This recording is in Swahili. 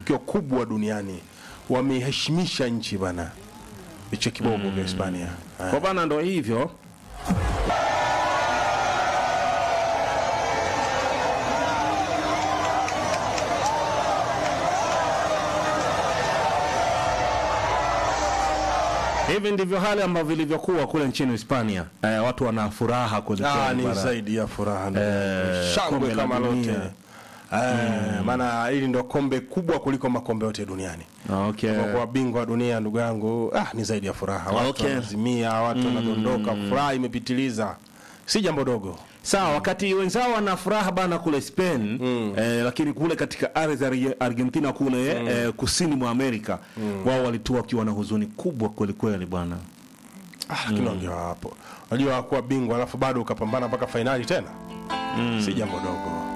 tukio kubwa duniani, wameheshimisha nchi bana, hicho kiboko vya Hispania. Ah. Kwa bana, ndo hivyo hivi ndivyo hali ambavyo ilivyokuwa kule nchini Hispania. Eh, watu wana furaha kweli Ah, kweli ni bana. zaidi ya furaha ndugu yangu. Eh, shangwe kombe la kama lote dunia. Eh, maana hili ndo kombe kubwa kuliko makombe yote duniani. Okay. Kwa kuwa bingwa wa dunia ndugu yangu, ah, ni zaidi ya furaha. Watu Okay. wanazimia, watu wanadondoka, furaha imepitiliza, si jambo dogo. Sawa, wakati wenzao wana furaha bana kule Spain eh, lakini kule katika ardhi ya Arge- Argentina kule eh, kusini mwa Amerika wao walitua wakiwa na huzuni kubwa kweli kweli bwana. Ah, lakini wangewa hapo, unajua kuwa bingwa alafu bado ukapambana mpaka fainali tena, si jambo dogo.